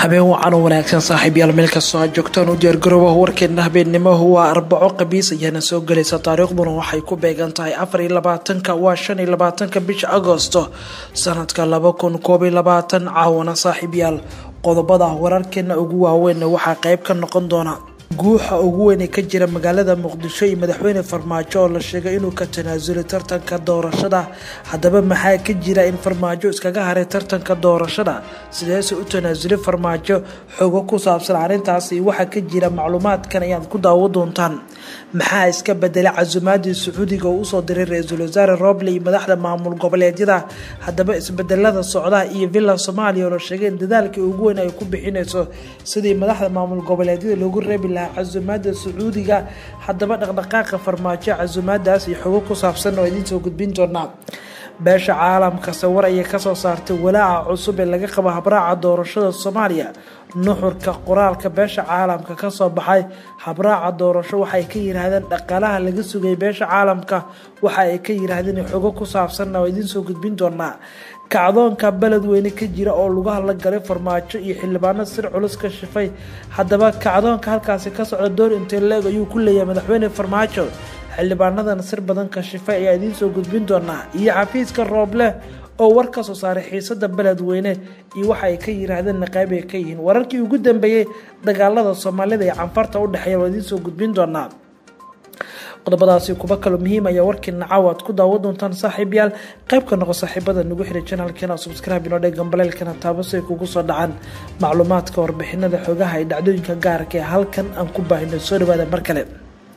habeen wacan oo wanaagsan saaxiibyaal meel kastoo aad joogtaan u diyaargarooba warkeena habeennimohu waa arbaco qabiis ayaana soo gelaysa taariikhduna waxay ku beegan tahay afar iyo labaatanka waa shan iyo labaatanka bisha agoosto sanadka laba kun koob iyo labaatan caawana saaxiibyaal qodobada wararkeena ugu waaweynna waxaa qeyb ka noqon doona guuxa ugu weyn ee ka jira magaalada muqdisho iyo madaxweyne farmaajo oo la sheegay inuu ka tanaasulay tartanka doorashada haddaba maxaa ka jira in farmaajo iskaga haray tartanka doorashada sideese u tanaasulay farmaajo xogo ku saabsan arrintaasi waxaa ka jira macluumaadkan ayaad ku daawo doontaan maxaa iska bedelay casumaadii sacuudiga oo usoo diray ra-iisul wasaare roble iyo madaxda maamul goboleedyada haddaba isbedelada socdaha iyo villa soomaaliya oo la sheegay in dadaalkii ugu weyn ay ku bixinayso sidii madaxda maamul goboleedyada loogu reebi lahaa casumaada sacuudiga haddaba dhaqdhaqaaqa farmaajo casumaadaas iyo xogo ku saabsan oo idiin soo gudbin doonaa beesha caalamka sawir ayay kasoo saartay walaaca cusub ee laga qabo habraaca doorashada soomaaliya nuxurka qoraalka beesha caalamka kasoo baxay habraaca doorasho waxay ka yiraahdeen dhaqaalaha laga sugay beesha caalamka waxa ay ka yiraahdeen xogo ku saabsanna oo idiin soo gudbin doonaa kacdoonka beledweyne ka jira oo lugaha la galay farmaajo iyo xildhibaano sir culus ka shifay haddaba kacdoonka halkaasi ka socda door intee leeg ayuu ku leeyahay madaxweyne farmaajo xildhibaanadan sir badan ka shifay ayaa idiin soo gudbin doonaa iyo xafiiska rooble oo war ka soo saaray xiisada beledweyne iyo waxa ay ka yiraahdeenna qayb ay ka yihiin wararkii ugu dambeeyey dagaalada soomaalida ee canfarta u dhexeeya waa idiin soo gudbin doonaa qodobadaasi kuba kaloo muhiim ayaa warkiina caawa aad ku daawo doontaan saaxiibyaal qayb ka noqo saaxiibada nagu xiray janalkeena subscribe inoo dheg gambaleelkana taabasi ay kugu soo dhacaan macluumaadka warbixinada xogaha ee dhacdooyinka gaarka ee halkan aan ku baahino soo dhawaada mar kale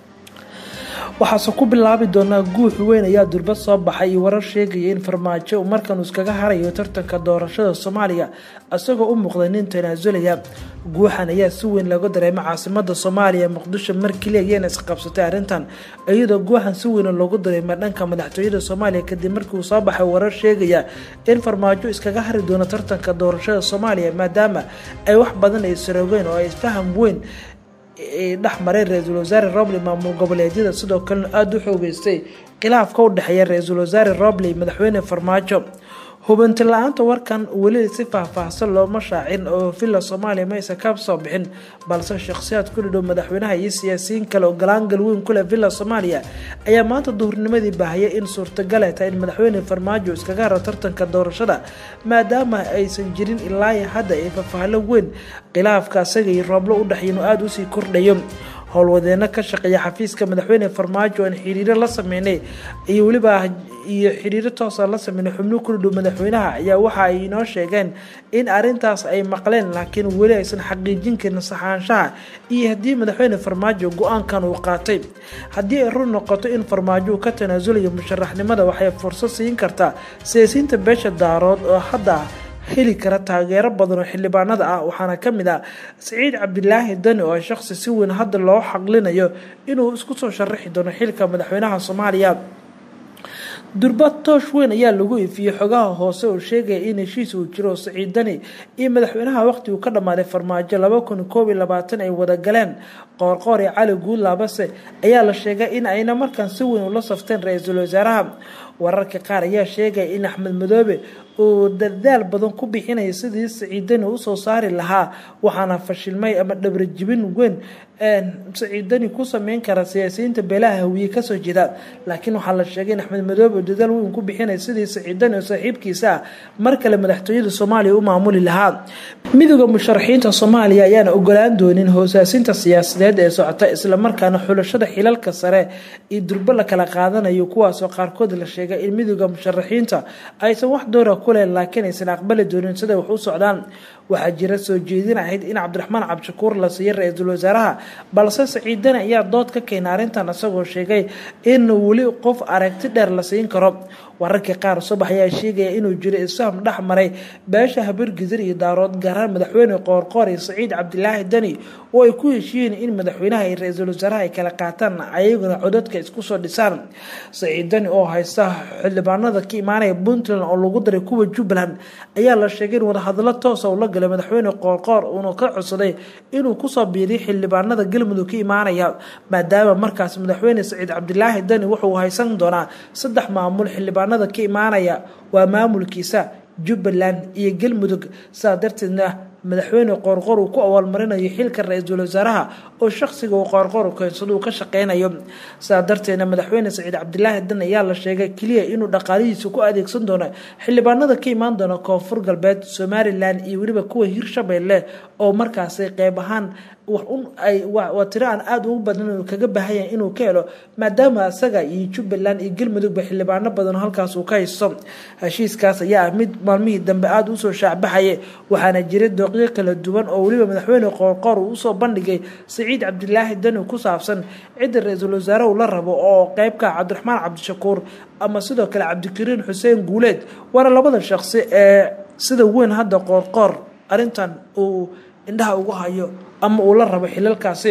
waxaase ku bilaabi doonaa guux weyn ayaa durbad soo baxay iyo warar sheegaya in farmaajo markan uu iskaga harayo tartanka doorashada soomaaliya isagoo u muuqday nin tanaasulaya guuxan ayaa si weyn looga dareemay caasimada soomaaliya muqdisho markeli ayaana isqabsatay arrintan iyadoo guuxan si weyn loogu dareemay dhanka madaxtooyada soomaaliya kadib markii uu soo baxay warar sheegaya in farmaajo iskaga hari doono tartanka doorashada soomaaliya maadaama ay wax badan ay saroogeen oo ay isfaham weyn dhex maray ra-iisul wasaare roble maamul goboleedyada sidoo kalena aada u xoogeystay khilaafka u dhexeeya ra-iisul wasaare roble madaxweyne farmaajo hubinti la-aanta warkan weli si faahfaahsan looma shaacin oo villa soomaaliya maysa ka soo bixin balse shakhsiyaad ku dhidhow madaxweynaha iyo siyaasiyiin kale oo galaangal weyn kuleh villa soomaaliya ayaa maanta duhurnimadii baahiyay in suurtagal tahay in madaxweyne farmaajo iskaga haro tartanka doorashada maadaama aysan jirin ilaa hadda ay faahfaahlo weyn khilaafka asaga iyo rooblo u dhexeyn oo aada usii kordhayo howlwadeeno ka shaqeeya xafiiska madaxweyne farmaajo aan xiriiro la sameynay iyo weliba iyo xiriiro toosa la sameynay xubno ku dhidhow madaxweynaha ayaa waxa ay inoo sheegeen in arintaas ay maqleen laakiin weli aysan xaqiijin karin saxaanshaha iyo haddii madaxweyne farmaajo go-aankan uu qaatay haddii ay run noqoto in farmaajo uu ka tanaasulayo musharaxnimada waxay fursad siin kartaa siyaasiyiinta beesha daarood oo hadda heli kara taageero badan oo xildhibaanada ah waxaana ka mid ah saciid cabdilaahi dani oo shaqsi si weyn hadda loo xaqlinayo inuu isku soo sharaxi doono xilka madaxweynaha soomaaliya durbad toosh weyn ayaa lagu ifiyey xogaha hoose oo sheegaya in heshiis uu jiro saciid dani iyo madaxweynaha waqti uu ka dhammaaday farmaajo laba kun koob iyo labaatan ay wada galeen qoorqoor iyo cali guudlaabase ayaa la sheegay in ayna markaan si weyn ula safteen ra-iisul wasaaraha wararka qaar ayaa sheegaya in axmed madoobe uu dadaal badan ku bixinaya sidii saciidani usoo saari lahaa waxaana fashilmay ama dhabrajibin weyn saciidani ku sameyn kara siyaasiyiinta beelaha hawiye kasoo jeeda laakiin waxaa la sheegay in axmed madoobe uu dadaal weyn ku bixinaya sidii saciidani oo saaxiibkiisa ah mar kale madaxtooyada soomaaliya u maamuli lahaa midooda musharaxiinta soomaaliya ayaana ogolaan doonin hoosaasinta siyaasadeed ee socota islamarkaana xulashada xilalka sare iyo durbo la kala qaadanayo kuwaasoo qaarkood la sheegay in midooda musharaxiinta aysan wax doora kuleh laakiin aysan aqbali doonin siday wax u socdaan waxaa jira soo jeedin ahayd in cabdiraxmaan cabdishakuur la siiyo ra-iisul wasaaraha balse saciidani ayaa dood ka keenay arrintan isagoo sheegay in weli qof aragti dheer la siin karo wararkii qaar subax ayaa sheegaya inuu jiro isfaham dhex maray beesha habargizir iyo daarood gaaraan madaxweyne qoorqoor iyo saciid cabdilaahi dani oo ay ku heshiiyeen in madaxweynaha iyo ra-iisul wasaaraha ay kala qaataan ayaguna codadka isku soo dhisaan saciid dani oo haysta xildhibaanada ka imaanaya puntland oo lagu daray kuwa jubbaland ayaa la sheegay in wadahadalo toosa ula galay madaxweyne qoorqoor uuna ka codsaday inuu kusoo biiriyo xildhibaanada galmudug ka imaanaya maadaama markaas madaxweyne saciid cabdilaahi dani wuxuu haysan doonaa saddex maamul xildhibaanada ka imaanaya waa maamulkiisa jubbaland iyo galmudug sidaa darteedna madaxweyne qoorqoor uu ku awaalmarinayo xilka ra-iisul wasaaraha oo shaqsiga uu qoorqoor keensado uu ka shaqeynayo sidaa darteedna madaxweyne saciid cabdilaahi dan ayaa la sheegay keliya inuu dhaqaalihiisa ku adeegsan doono xildhibaanada ka imaan doona koonfur galbeed somalilan iyo weliba kuwa hirshabeelle oo markaasi qeyb ahaan waa tiro aan aada ugu badan kaga baahanya inuu ka helo maadaama isaga iyo jubbaland iyo galmudugba xildhibaano badan halkaas uu ka haysto heshiiskaas ayaa ah mid maalmihii dambe aada usoo shaacbaxaya waxaana jiray dooqyo kala duwan oo weliba madaxweyne qoorqoor uu usoo bandhigay saciid cabdilaahi dani ku saabsan cidda ra-iisul wasaare uu la rabo oo qeybka cabdiraxmaan cabdishakuur ama sidoo kale cabdikariin xuseen guuleed waana labada shaqsi ee sida weyn hadda qoorqoor arrintan uu indhaha ugu hayo ama uu la rabo xilalkaasi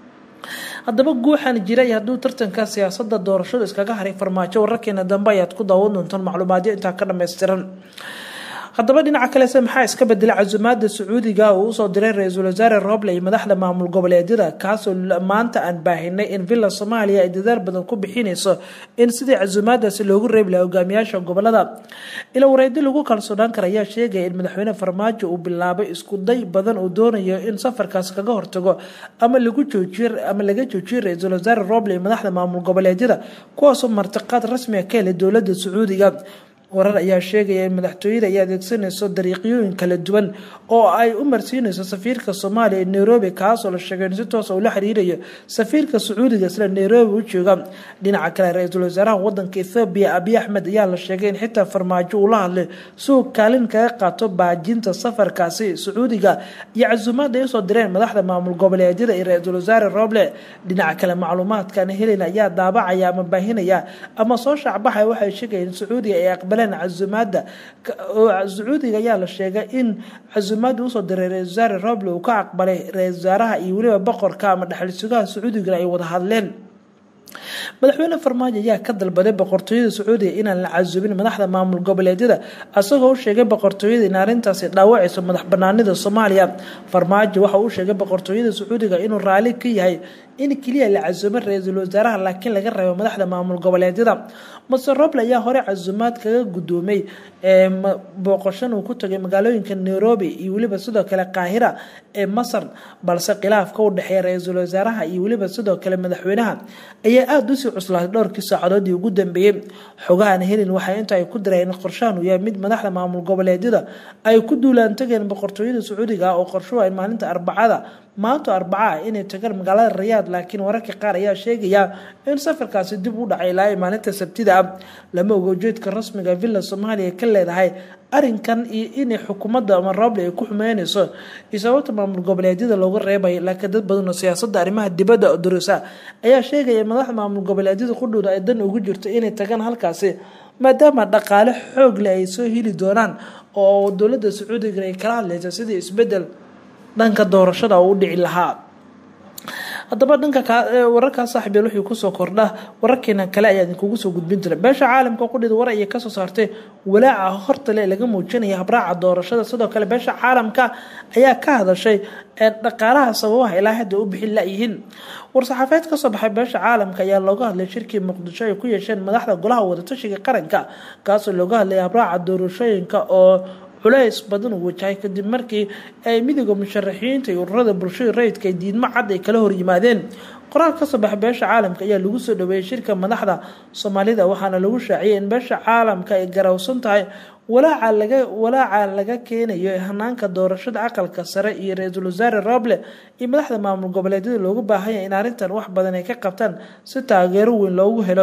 haddaba guuxan jiray hadduu tartanka siyaasada doorashadu iskaga haray farmaajo wararkeena dambe ayaad ku daawan doontaan macluumaadyo intaa ka dhammaystiran haddaba dhinaca kalese maxaa iska bedela casumaada sacuudiga uu usoo diray ra-iisul wasaare roble iyo madaxda maamul goboleedyada kaasoo maanta aan baahinay in villa soomaaliya ay dadaal badan ku bixinayso in sidii casumaadaasi loogu reebi laha hogaamiyaasha gobolada ila wareedi lagu kalsoonaan kara ayaa sheegaya in madaxweyne farmaajo uu bilaabay isku day badan uu doonayo in safarkaas kaga hortago ama lagu joojiyo ama laga joojiyo ra-iisul wasaare roble iyo madaxda maamul goboleedyada kuwaasoo martiqaad rasmiga ka helay dowlada sacuudiga warar ayaa sheegaya in madaxtooyada ay adeegsanayso dariiqyooyin kala duwan oo ay u marsiinayso safiirka soomaaliya ee nairobi kaasoo la sheegay in si toosa uu la xiriirayo safiirka sacuudiga isla nairobi u jooga dhinaca kale ra-iisul wasaaraha wadanka ethoobiya abiy axmed ayaa la sheegay in xitaa farmaajo uu la hadlay si uu kaalin kaga qaato baajinta safarkaasi sacuudiga iyo casuumaad ay usoo direen madaxda maamul goboleedyada iyo ra-iisul wasaare roble dhinaca kale macluumaadkan helin ayaa daabacaya ama baahinaya ama soo shaacbaxaya waxay sheegayeen sacuudiga ay aqbal casumaada sacuudiga ayaa la sheegay in casumaada usoo diray ra-isul wasaare roble uu ka aqbalay ra-isul wasaaraha iyo weliba boqorka ama dhexal sugaha sacuudigana ay wada hadleen madaxweyne farmaajo ayaa ka dalbaday boqortooyada sacuudiga inaan la casuubin madaxda maamul goboleedyada isagoo u sheegay boqortooyada in arrintaasi dhaawacayso madax banaanida soomaaliya farmaajo waxa uu sheegay boqortooyada sacuudiga inuu raali ka yahay in keliya la casuumo ra-iisul wasaaraha laakiin laga reebo madaxda maamul goboleedyada mase roble ayaa hore casuumaad kaga gudoomay booqashan uu ku tagay magaalooyinka nairobi iyo weliba sidoo kale qaahira ee masar balse khilaafka u dhexeeya ra-iisul wasaaraha iyo weliba sidoo kale madaxweynaha ayaa aada usii cuslaatay dhowrkii saacadoodii ugu dambeeyey xogahan helin waxay inta ay ku direen in qorshahan uu yahay mid madaxda maamul goboleedyada ay ku duulaan tageen boqortooyada sacuudiga oo qorshuhu ay maalinta arbacada maanta arbaca ah inay tagaan magaalada rayaad laakiin wararka qaar ayaa sheegaya in safarkaasi dib u dhacay ilaa maalinta sabtida ah lama ogo ujeedka rasmiga villa soomaaliya ka leedahay arinkan iyo inay xukuumadda ama roble ay ku xumeyneyso iyo sababta maamul goboleedyada looga reebay laakiin dad badanoo siyaasada arrimaha dibadda durusa ayaa sheegaya madaxda maamul goboleedyada qudhooda ay dan ugu jirto inay tagaan halkaasi maadaama dhaqaale xoog leh ay soo heli doonaan oo dowladda sacuudiga ay kala hadleysa sidii isbedel dhanka doorashada uu u dhici lahaa haddaba dhanka wararkaas saaxiibeel wixii kusoo kordha wararkeena kale ayaa idinkugu soo gudbin jira beesha caalamka qudhida war ayay kasoo saartay walaaca hortale laga muujinaya habraaca doorashada sidoo kale beesha caalamka ayaa ka hadashay dhaqaalaha sababaha ilaa hadda u bixin layihiin war-saxaafeed kasoo baxay beesha caalamka ayaa looga hadlay shirkii muqdisho ay ku yeesheen madaxda golaha wadatashiga qaranka kaasoo looga hadlaya habraaca doorashooyinka oo culays badan uu wajahay kadib markii ay midooda musharaxiinta iyo ururada bulshada rayidka ay diidmo cad ay kala horyimaadeen qoraal kasoo baxa beesha caalamka ayaa lagu soo dhaweeyey shirka madaxda soomaalida waxaana lagu shaaciyay in beesha caalamka ay garawsan tahay walaaca laga walaaca laga keenayo hanaanka doorashada aqalka sare iyo ra-iisul wasaare roble iyo madaxda maamul goboleedyada loogu baahanya in arrintan wax badan ay ka qabtaan si taageero weyn loogu helo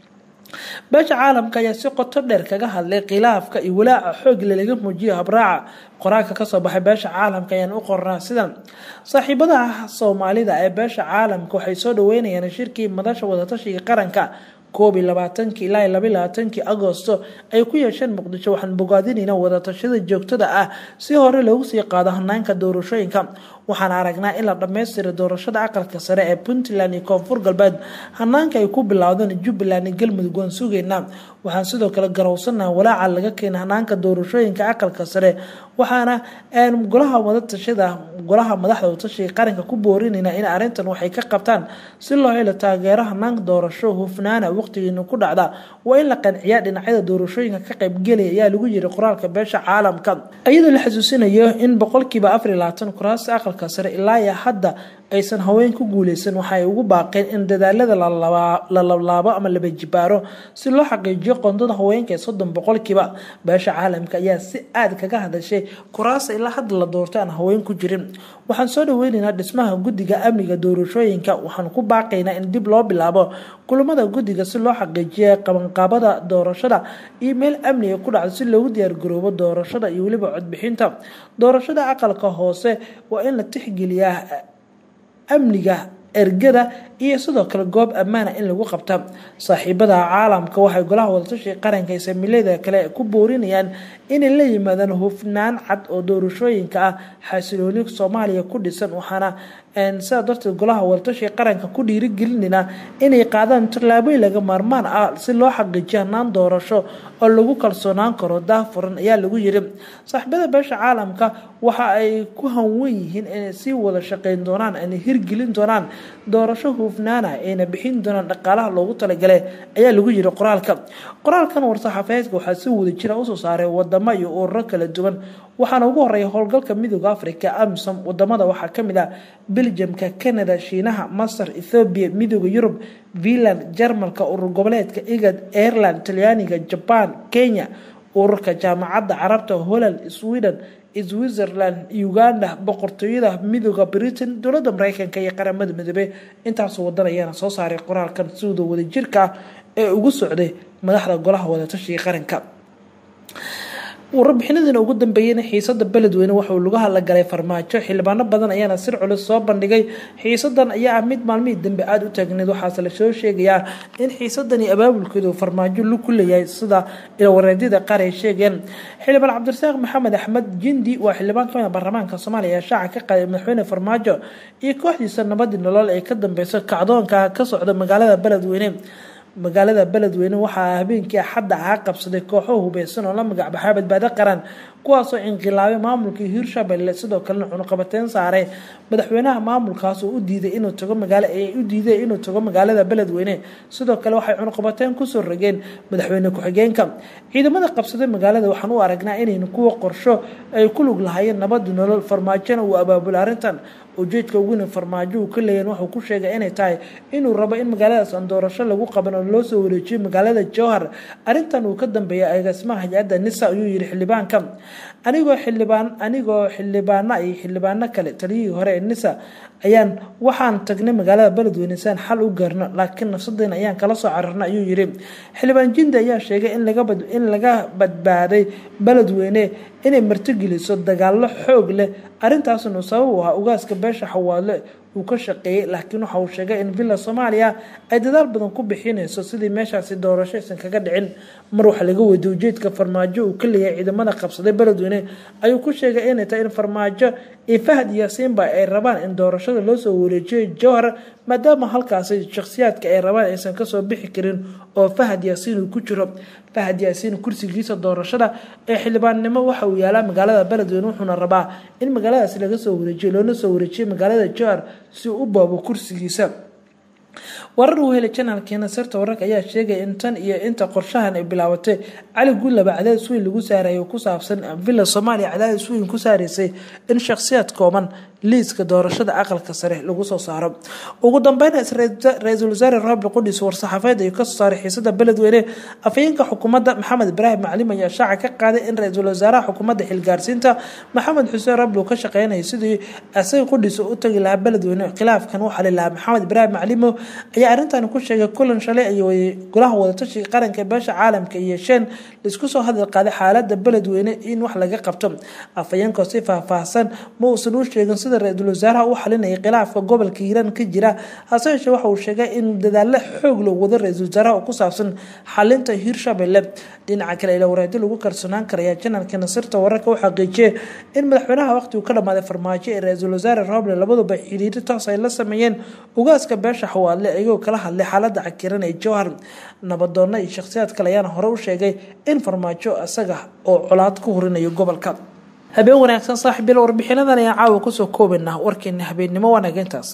beesha caalamka ayaa si qoto dheer kaga hadlay khilaafka iyo walaaca xoogle laga muujiyo habraaca qoraalka kasoo baxay beesha caalamka ayaan u qornaa sidan saaxiibadaha soomaalida ee beesha caalamka waxay soo dhaweynayaan shirkii madasha wadatashiga qaranka koob iyo labaatankii ilaa laba labaatankii agoosto ay ku yeesheen muqdisho waxaan bogaadinayna wadatashada joogtada ah si hore loogu sii qaado hanaanka doorashooyinka waxaan aragnaa in la dhammaystira doorashada aqalka sare ee puntland iyo koonfur galbeed hanaanka ay ku bilowdeen jubbaland iyo galmudug waan sugaynaa waxaan sidoo kale garowsanaha walaaca laga keena hanaanka doorashooyinka aqalka sare waxaana golaha wadatashada golaha madaxda watashiga qaranka ku boorinayna in arrintan waxay ka qabtaan si loo helo taageero hanaanka doorasho hufnaana waqtigiina ku dhacda waa in la qanciyaa dhinacyada doorashooyinka ka qaybgelaya ayaa lagu yiri qoraalka beesha caalamka iyadoo la xasuusinayo in boqolkiiba afar iyo labaatan kuraasta aqalka sare ilaa iyo hadda aysan haween ku guuleysan waxa ay ugu baaqeen in dadaalada la lablaabo ama laba jibaaro si loo xaqiijiyo qondada haweenka ee soddon boqolkiiba beesha caalamka ayaa si aad kaga hadashay kuraasta ilaa hadda la doortay aan haween ku jirin waxaan soo dhaweyneynaa dhismaha guddiga amniga doorashooyinka waxaan ku baaqaynaa in dib loo bilaabo kulamada guddiga si loo xaqiijiya qabanqaabada doorashada iyo meel amniga ku dhacdo si loogu diyaargaroobo doorashada iyo weliba codbixinta doorashada aqalka hoose waa in la tixgeliyaa amniga ergada iyo sidoo kale goob ammaana in lagu qabta saaxiibada caalamka waxay golaha wadatashiga qaranka ee samiilada kale ku boorinayaan inay la yimaadaan hufnaan cad oo doorashooyinka ah xasilooni soomaaliya ku dhisan waxaana sidaa darteed golaha wadatashiga qaranka ku dhiirigelinayna inay qaadaan tallaabooyin laga maarmaan ah si loo xaqiijiyo hanaan doorasho oo lagu kalsoonaan karo daafuran ayaa lagu yiri saaxiibada beesha caalamka waxa ay ku hanwan yihiin inay sii wada shaqeyn doonaan inay hirgelin doonaan doorasho hufnaana ayna bixin doonaan dhaqaalaha loogu talagalay ayaa lagu yiri qoraalka qoraalkan war-saxaafeedka waxaa si wada jira usoo saaray wadamo iyo ururo kala duwan waxaana ugu horeeya howlgalka midooda africa amisom wadamada waxaa kamid ah beljamka canada shiinaha masar ethoobiya midooda yurub finland jarmalka urur goboleedka igad ireland talyaaniga jaban kenya ururka jaamacadda carabta holland sweden switzerland uganda boqortooyada midooda britain dowlada mareykanka iyo qaramada midoobey intaasoo wadan ayaana soo saaray qoraalkan siwada wadajirka ah ee ugu socday madaxda golaha wadatashiga qaranka warbixinadiina ugu dambeeyeyna xiisada beledweyne waxauu lagu hadlagalay farmaajo xildhibaano badan ayaana sir culus soo bandhigay xiisadan ayaa ah mid maalmihii dambe aada u taagneed waxaase lasoo sheegayaa in xiisadani abaabulkeedu farmaajo lu ku leeyahay sida ilwareedyada qaar ay sheegeen xildhibaan cabdirasaaq maxamed axmed jindi waa xildhibaan kamid baarlamaanka soomaaliya ee shaaca ka qaaday madaxweyne farmaajo iyo kooxdiisa nabadii nolol ee ka dambeysa kacdoonka ka socda magaalada beledweyne magaalada beledweyne waxaa habeenkii axadda ahaa qabsaday kooxo hubeysan oo la magacbaxaa badbaado qaran kuwaasoo inqilaabay maamulkii hiirshabelle sidoo kalena cunuqabateyn saaray madaxweynaha maamulkaas oo u diiday inuu tago magaala u diiday inuu tago magaalada beledweyne sidoo kale waxay cunuqabateyn kusoo rogeen madaxweyne ku-xigeenka ciidamada qabsaday magaalada waxaan u aragnaa inaynu kuwa qorsho ay ku lug lahaayeen nabadi nolol farmaajona uu abaabula arrintan ujeedka uguna farmaajo uu ka leeyahin wuxuu ku sheegay inay tahay inuu rabo in magaaladaas aan doorasho lagu qaban oo loo soo wareejiyo magaalada jowhar arrintan uu ka dambeeyay agaasimaha hay-adda nisa ayuu yihi xildhibaanka anigoo xildhibaan anigoo xildhibaana iyo xildhibaano kale taliyihii hore ee nisa ayaan waxaan tagnay magaalada beledweyne si aan xal u gaarno laakiin nafsadeena ayaan kala soo cararna ayuu yihi xildhibaan jindi ayaa sheegay in laga badbaaday beledweyne inay martigeliso dagaalo xoog leh arrintaasna sabab u ahaa ugaaska beesha xawaadle uu ka shaqeeyey laakiin waxa uu sheegay in villa soomaaliya ay dadaal badan ku bixinayso sidii meeshaasi doorasho aysan kaga dhicin mar waxa laga weydiye ujeedka farmaajo uu ka leeyahay ciidamada qabsaday beledweyne ayuu ku sheegay inay tahay in farmaajo iyo fahad yaasiinba ay rabaan in doorashada loo soo wareejiyo jowhar maadaama halkaasi shakhsiyaadka ay rabaan aysan kasoo bixi karin oo fahad yaasiin uu ku jiro fahad yaasiin kursigiisa doorashada ee xildhibaannimo waxa uu yaalaa magaalada beledweyne wuxuuna rabaa in magaaladaasi laga soo wareejiyo loona soo wareejiyo magaalada jowhar si uu u baabo kursigiisa warar uu helay janaalkeena sirta wararka ayaa sheegaya in tan iyo inta qorshahan ay bilaabatay cali guulaba cadaadis weyn lagu saarayay ku saabsan villa soomaaliya cadaadis weyn ku saaraysay in shakhsiyaad kooban liiska doorashada aqalka sare lagu soo saaro ugu dambeyn ra-iisul wasaare roobli qudhiis war-saxaafeed ay kasoo saaray xiisada beledweyne afhayeenka xukuumadda maxamed ibraahim maclim ayaa shaaca ka qaaday in ra-iisul wasaaraha xukuumadda xilgaarsiinta maxamed xuseen roobli uu ka shaqeynayay sidii asaga qudhiis u tagi lahaa beledweyne khilaafkan u xali lahaa maxamed ibraahim maclimo ayaa arrintan ku sheegay kulan shalay ay golaha wadatashiga qaranka beesha caalamka iyo yeesheen laisku soo hadal qaaday xaalada beledweyne in wax laga qabto afhayeenkoo si faahfaahsan ma uusan u sheegin sida ra-iisul wasaaraha u xalinayay khilaafka gobolka hiiraan ka jira hase yeeshee waxa uu sheegay in dadaalo xoog loo wado ra-iisul wasaaraha oo ku saabsan xalinta hiirshabelle dhinaca kale ila wareedi lagu kalsoonaan karaya janalka nasirta wararka u xaqiijiyey in madaxweynaha waqtigu ka dhamaaday farmaajo ee ra-iisul wasaare roble labaduba xiriiro toos ay la sameeyeen ugaaska beesha xawaadle iyagoo kala hadlay xaalada cakiran ee jowhar nabadoonna iyo shakhsiyaad kale ayaana hore u sheegay in farmaajo isaga oo colaad ku hurinayo gobolka habeen wanaagsan saaxiibyal warbixinadan ayaa caawa kusoo koobaynaa warkeena habeennimo wanaagintaas